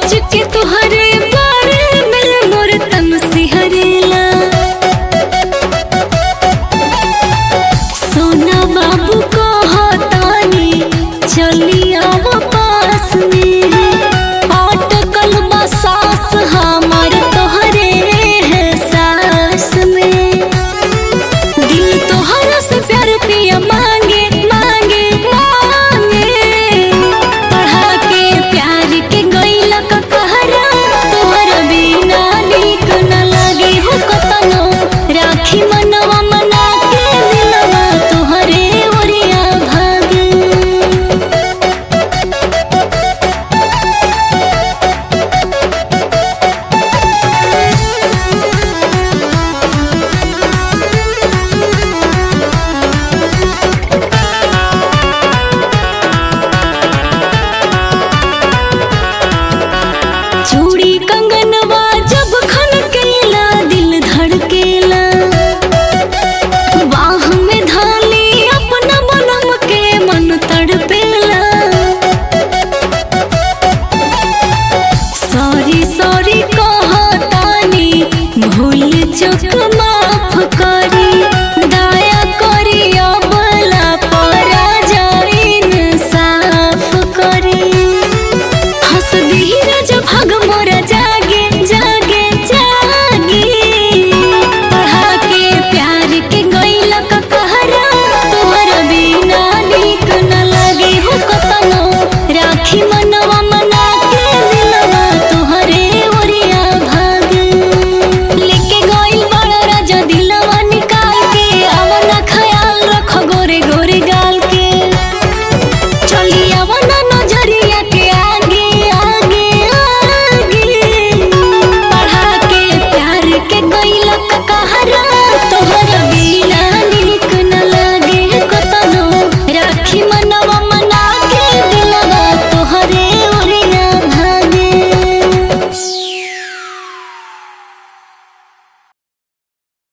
सोच के तुहरे बारे में मोर तन सिहरेला सोना बाबू कहतानी चली आव पास में अटकल बा सास हमार तोहरे है सास में दिल तोहरा से प्यार पिया मांगे मांगे मांगे पढ़ा के प्यार के गईला का कहरा तोहरा बिना नीक न लागे हो कतनो राखी मनवा मना के दिलवा तोहरे ओरिया भागे चूड़ी कंगनवा जब खनकेला दिल धड़केला बाह में धाली अपना बनम के मन तड़पेला सॉरी सॉरी कहतानी भूल चुक